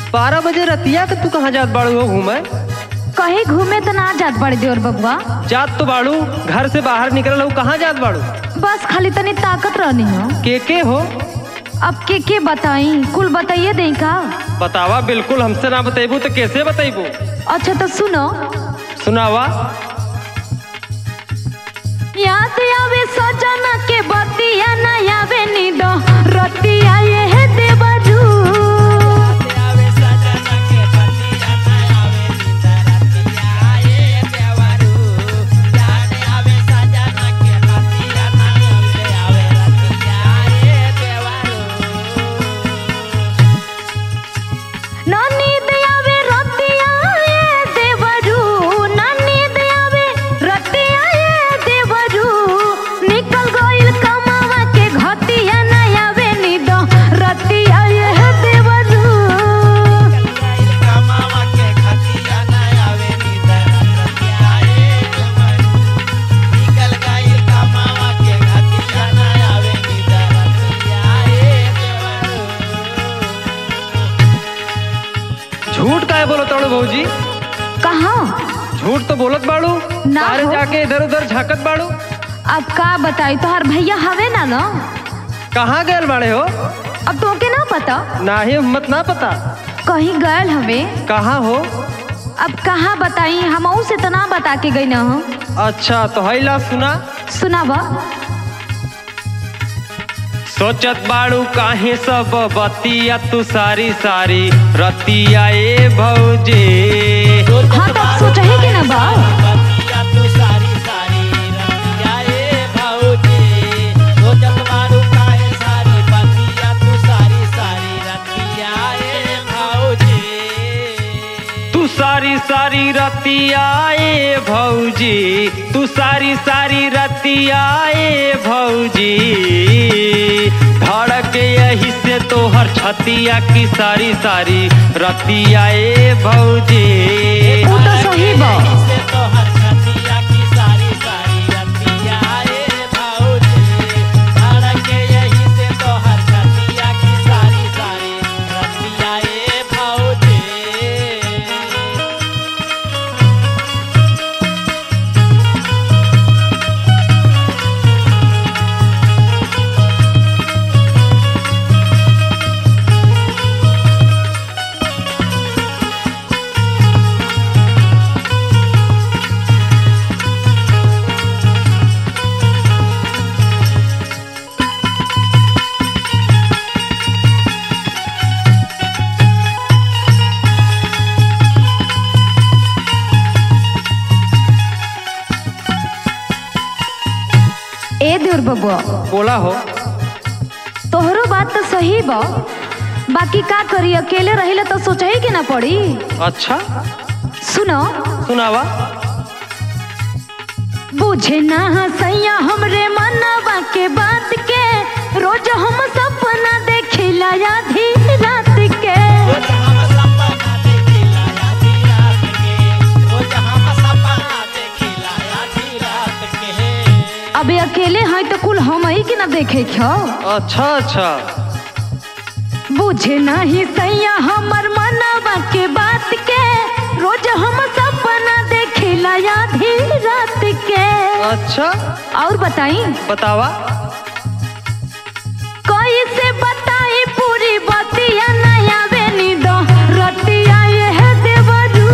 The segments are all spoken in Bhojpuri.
बारह बजे रतिया के तू कहाँ जात बाड़ू हो घूमे कहीं घूमे तो ना जात बड़े देवर बबुआ जात तो बाड़ू घर से बाहर निकल हो कहाँ जात बाड़ू बस खाली तनी ताकत रहनी हो के के हो अब के के बताई कुल बताइए दे का बतावा बिल्कुल हमसे ना बतेबू तो कैसे बतेबू अच्छा तो सुनो सुनावा याद आवे सजना के बतिया ना आवे नींद रतिया ये है देवरू ना नींद आवे रतिया ये देवरू ना नींद आवे रतिया ये देवरू निकल गइल कमावा के घतिया ना आवे नींद रतिया ये है देवरू झूठ काहे बोलत बाड़ू भौजी कहाँ झूठ तो बोलत बाड़ू ना बाहर हो। जाके इधर उधर झाकत बाड़ू अब का बताई तोहार भैया हवे ना ना कहाँ गए बाड़े हो अब तोके ना पता ना ही हिम्मत ना पता कहीं गयल हवे कहाँ हो अब कहाँ बताई हमहू से तो ना बता के गई ना हम अच्छा तो हैला सुना सुनावा सोचत बाड़ू काहे सब बतिया तू सारी सारी रतिया ए भौजे हाँ तो सोचा है कि ना बा तू सारी सारी रतिया ए भौजी तू सारी सारी रतिया ए भौजी धड़क यही से तोहर छतिया की सारी सारी रतिया ए भौजी वो तो सही बा ए देवर बबुआ बोला हो तोहरो बात तो सही बा बाकी का करी अकेले रहिले तो सोचा ही कि ना पड़ी अच्छा सुनो सुनावा बुझे ना सैया हमरे मनवा के बात के रोज हम सपना देखिला आधी रात के अबे अकेले हैं तो कुल हम ही के ना देखे छो अच्छा अच्छा बुझे नहीं सैया हमर मनवा के बात के रोज हम सपना देखिला आधी रात के अच्छा और बताई बतावा कैसे बताई पूरी बतिया नया बेनी दो रतिया ये है देवरू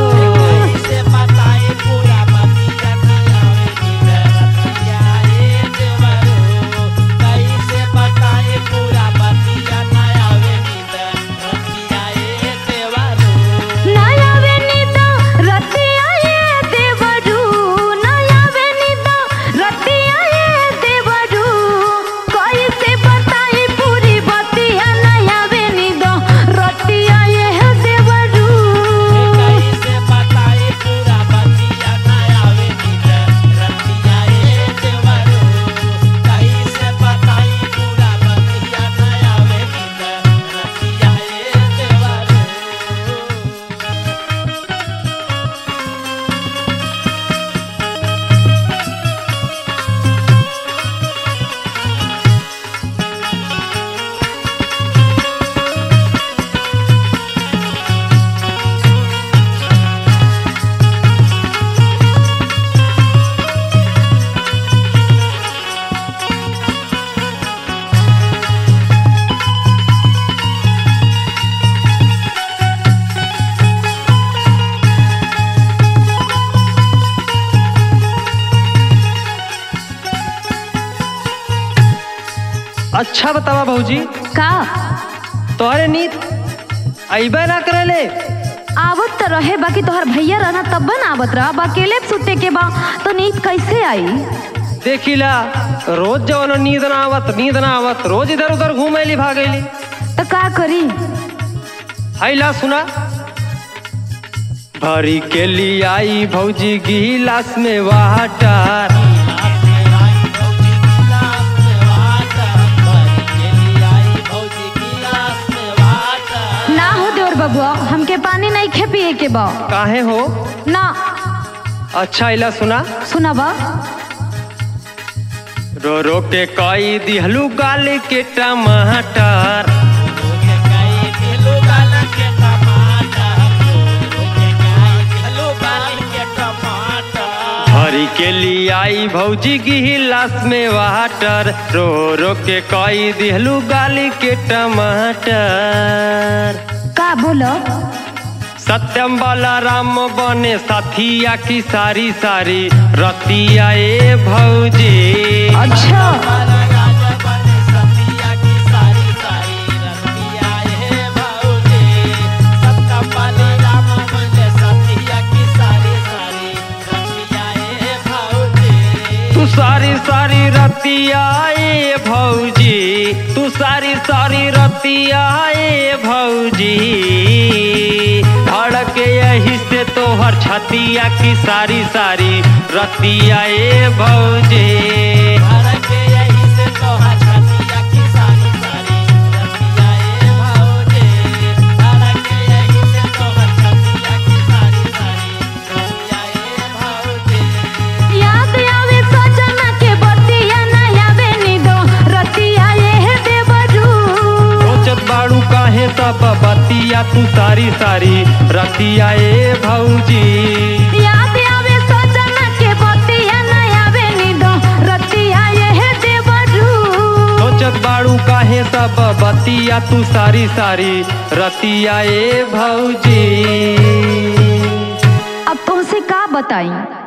नया बेनी दो रतिया ये देवरू नया बेनी दो रतिया ये देवरू कैसे बताई पूरी बतिया नया बेनी दो अच्छा बतावा भौजी का तोहरे नींद अइबे ना करेले आवत तो रहे बाकी तोहर भैया रहना तब ना आवत रहा बा अकेले सुते के बा तो नींद कैसे आई देखिला रोज जवन नींद ना आवत नींद ना आवत रोज इधर उधर घूमेली भागेली तो का करी हैला सुना भरी के लिए आई भौजी गिलास में वाटर ना हो देवर बबुआ हमके पानी नहीं खे पिए के बा काहे हो ना अच्छा हैला सुना सुनाबा रो रो के कई दिहलू गाल के टमाटर भरी के लिए आई भौजी गिलास में वाटर रो रो के कई दिहलू गाल के टमाटर का बोलो सत्यम वाला राम बने साथिया की सारी सारी रतिया ए भौजी अच्छा तू सारी सारी रतिया ए भौजी तू सारी सारी रतिया ए भौजी धड़के यही से तोहर छतिया की सारी सारी रतिया ए भौजी याद आवे सजना के बतिया ना आवे निदो रतिया ये देवरू सोचत बाड़ू काहे सब बतिया तू सारी सारी रतिया ए भौजी याद आवे सजना के बतिया ना आवे निदो रतिया ये देवरू सोचत बाड़ू काहे सब बतिया तू सारी सारी रतिया ए भौजी अब तुमसे का बताई